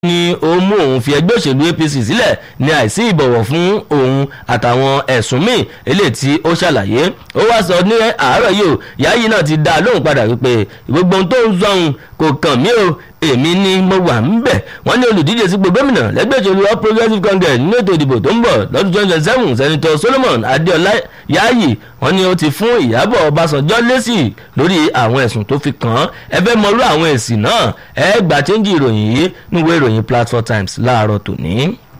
ni ó mú òun fi ẹgbẹ́ òṣèlú apc sílẹ̀ ní àìsí ìbọ̀wọ̀ fún òun àtàwọn ẹ̀sùn míì eléyìí tí ó ṣàlàyé ó wá sọ ní àárọ̀ yìí o yáyí náà ti dá a lóhùn padà wípé gbogbo ohun tó ń sọhun kò kàn mí o èmi ni mo wà ń bẹ̀ wọ́n ní olùdíje sípò gómìnà lẹ́gbẹ́ òṣèlú all progressives congress nínú ètò ìdìbò tó ń bọ̀ lọ́dún twenty twenty seven senator solomon adéọlá yáyì wọ́n ní ó ti fún ìyábọ̀ ọbásanjọ́ lésì lórí àwọn ẹ̀sùn tó fi kàn án ẹ fẹ́ mọrú àwọn èsì náà ẹ gbà chẹ́ńjì ìròyìn yìí níwèé ìròyìn platform times láàárọ̀ tòní.